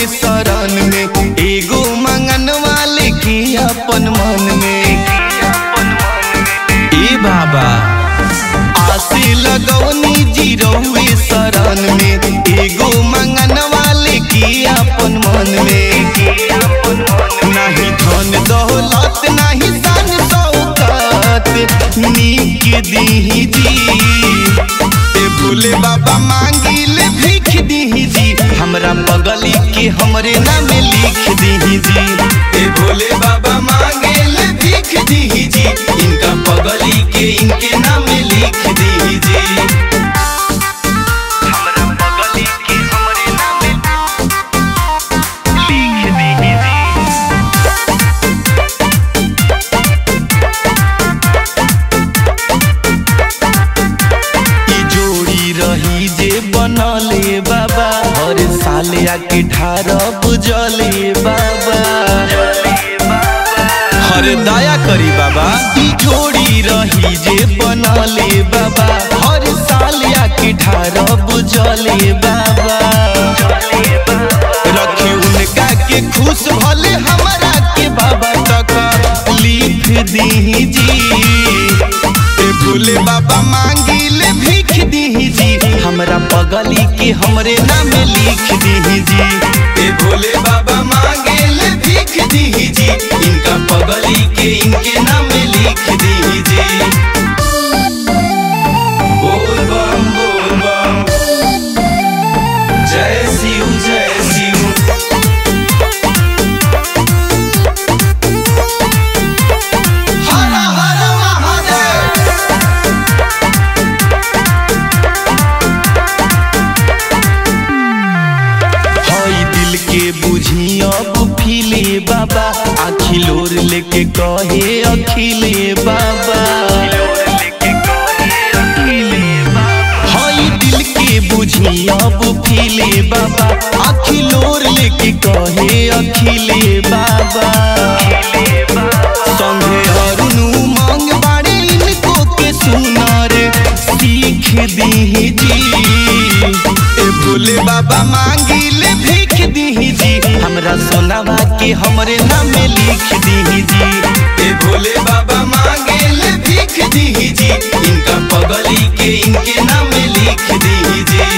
शरण में एगो मंगन वाले की अपन मन में ए बाबा आसे लगौनी जीरोवे शरण में एगो मंगन वाले की अपन मन में नहीं धन दौलत नहीं सन शौकत नीक दीही जी ए भोले बाबा मांगिले भीख दीही जी हमरा बगली के हमरे नाम लिख दीही जी ए भोले बाबा मांगेले भीख दीही जी इनका बगली के इनके नाम लिख दीही जी हमरा बगली के हमरे नाम लिख दीही जी ई जोड़ी रही जे बनले बाबा हर साल आके ठारह बुझले बाबा हर दया करी बाबा ई जोड़ी रही जे बनले बाबा हर साल आके ठारह बुझले बाबा रखी उनका के खुश भले हमारा के बाबा तक लिख दी जी ए भोले बाबा मांगिले भीख दीही जी हमरा बगली के हमरे नाम लिख दीही जी ए भोले बाबा मांगेले भीख दीही जी इनका बगली के इनके नाम लिख दीही जी बोल बम बोल बम जय शिव जय शिव हर हर महादेव हई दिल के बुझी अब फिले बाबा आखिलोर लेके कहे अखिले बाबा हई दिल के बुझी अब फिले बाबा आखिलोर लेके कहे अखिले बाबा संगे अरुण उमंग बाड़े इनको के सुनार सीख दी जी ए भोले बाबा मांगिले भीख दीही जी हमरा सोनावा के हमरे नाम लिख दीही जी ए भोले बाबा मांगेले भीख दीही जी इनका पगली के इनके नाम लिख दीही जी